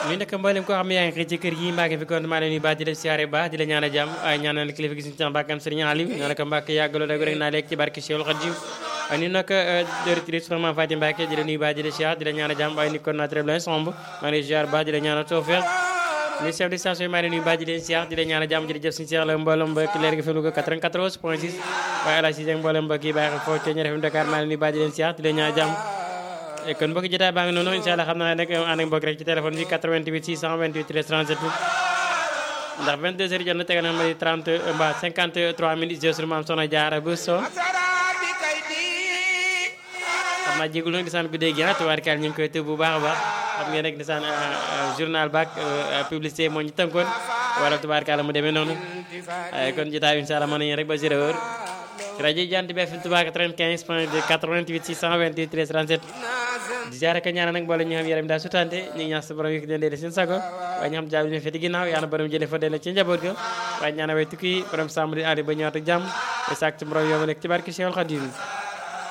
nuyu nag mboolem koo xam ne yaa ngi xëy ci kër gi mbaa ngi fi kon maa leen nuyu baax di la siyaare baax di la ñaan a jàmm waaye ñaanal kilifa gi suñu temps mbàkkam sëriñ Aliou ñaan ko mbàkk yàggaloo dag rek naa léegi ci barke Cheikhul Khadim waaye ni nag directrice Soxna Fatim Mbacke di la nuyu baax di la siyaar di la ñaan a jàmm waaye ni kon naa très bien somb maa ngi lay siyaar baax di la ñaan a tawfeex ni chef de station maa ngi leen nuyu baax di leen siyaar di la ñaan a jàmm jërëjëf suñu seex la mboolem mbokk leer gi fi Louga 94 point 6 waaye ala si mboolem mbokk yi bàyyi foofu ci ñeer FM Dakar maa ngi leen nuyu baax di leen siyaar di la ñaan a jàmm kon mbokki jotaay baa ngi noonu incha allah xam naa nag ànd ak mbokk rek ci téléphone bi 88 628 13 37 ndax 22 heures jot na tegal na ma di 30 mbaa 53 minutes jeu sur maam soxna Jaara bu so xam naa jégul nag disaan guddee gi tubaarkaal ñu ngi koy tëb bu baax a baax xam ngeen rek disaan journal baak publicité moo ñu tënkoon wala tubaarkaal mu demee noonu kon jotaay incha allah mën nañu rek ba zéro heure ci rajo Jant bi FM Touba 95 point 2 88 628 13 37 di ziare ka ñaanal nag mboolem ñi xam yaram daal sutante ñu ngi ñaan sa borom yi ko dendee seen sago waaye ñu xam jaabi ne feti ginnaaw yàlla borom jëlee fa delloo ci njaboot ga waaye ñaanal way tukki borom sàmm di aadi ba ñëwaat ak jàmm te sàkk ci borom yow ma nekk ci barke Cheikhul Khadim